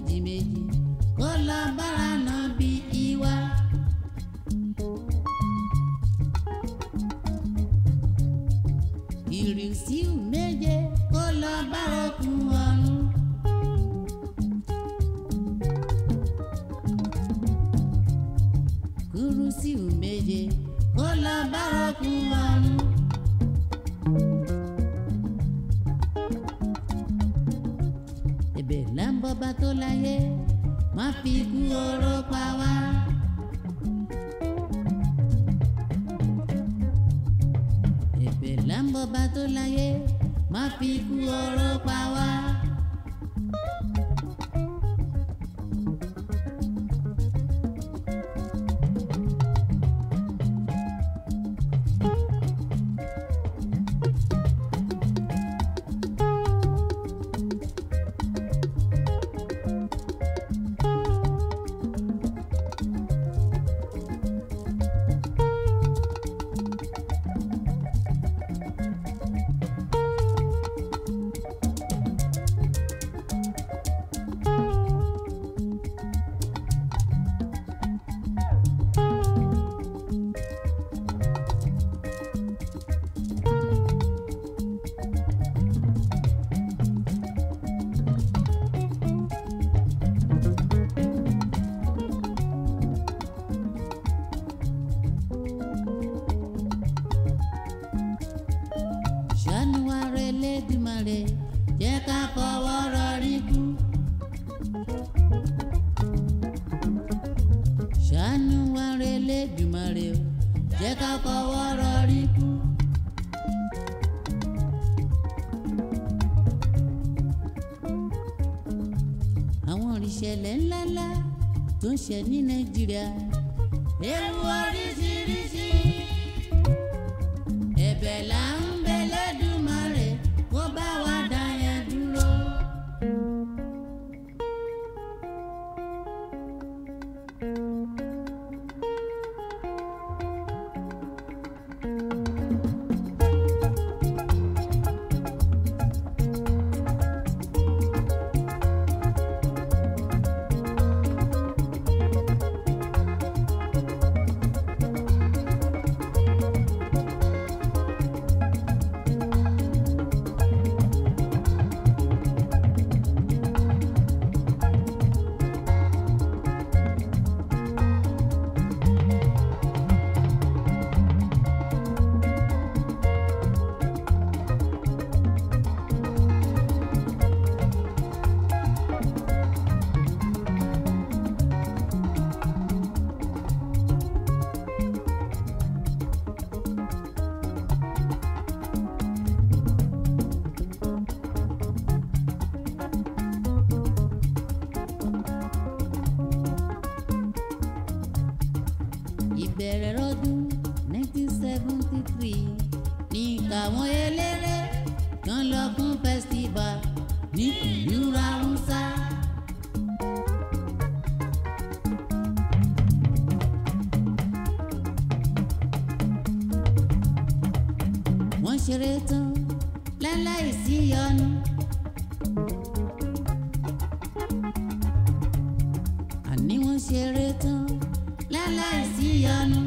méjì méjì kó lọ bára náà bí ìwà. ìrìnsíù méje kó lọ bára okùn ọ̀run. kúrúsíù méje kó lọ bára okùn ọ̀run. ẹ̀bẹ̀ là ń bọba tó láyé má fi ikú oró pa wá. ẹ̀bẹ̀ là ń bọba tó láyé má fi ikú oró pa wá. ṣàánú wa rẹ lẹ́dùmarè jẹ́ ká fọwọ́ rọrí kú. ṣàánú wa rẹ lẹ́dùmarè o jẹ́ ká fọwọ́ rọrí kú. àwọn ìṣẹ̀lẹ̀ ńláńlá tó ń ṣe ní nàìjíríà ewu oríṣiríṣi ẹ̀bẹ̀ là ń bẹ lẹ́dùmarè kó bá wa dá yẹn dúró. ìbẹ̀rẹ̀ lọ́dún 1973 ní káwọn eléré kan lọ fún festival ní ìlú ráúsá. wọ́n ṣeré tán láláì sí yọnu. àní wọ́n ṣeré tán láláì sí yọnu.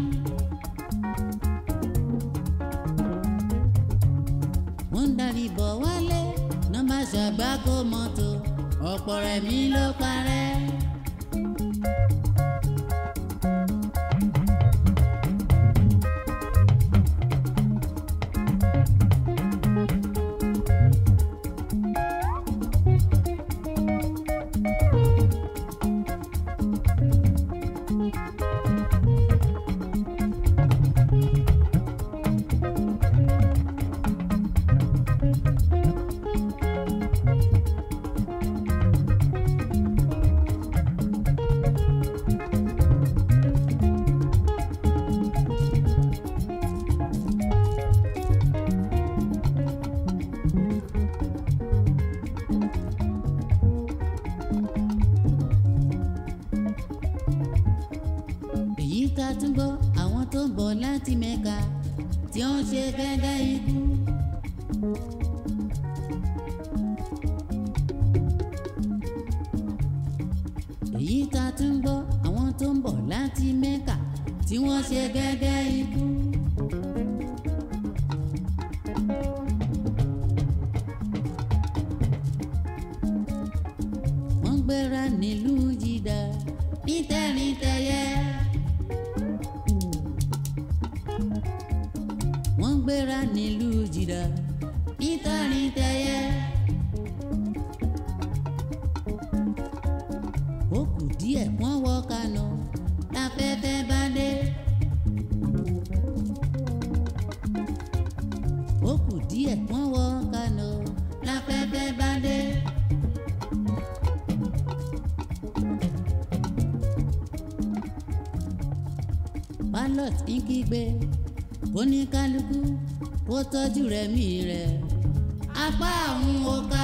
wọ́n ń darí bọ̀ wálé nọ́mbà ṣàgbákò mọ́tò ọ̀pọ̀ rẹ̀ mí ló parẹ́. tó ń bọ̀ láti mẹ́kà tí wọ́n ṣe gẹ́gẹ́ ikú. wọ́n gbéra nílùú jìdá nítẹ̀rìntẹ̀yẹ. wọ́n gbéra nílùú jìdá nítẹ̀rìntẹ̀yẹ. ó kù díẹ̀ wọ́n wọ Kánò láfẹ́fẹ́ bá dé. ó kù díẹ̀ wọ́n wọ Kánò láfẹ́fẹ́ bá dé. pilot ń kígbe oníkálukú kó tọ́jú rẹ̀ mí rẹ̀ apá àwọn ọ̀ka.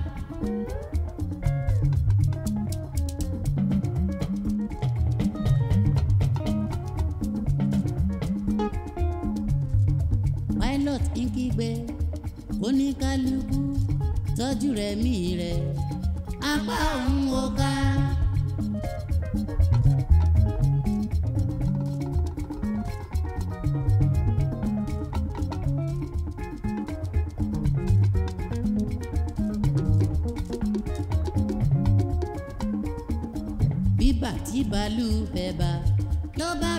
pilot ń kígbe oníkálukú tọ́jú rẹ̀ mí rẹ̀ apá òun ò ká. bíbà tí bàálù fẹ́ bá ló bá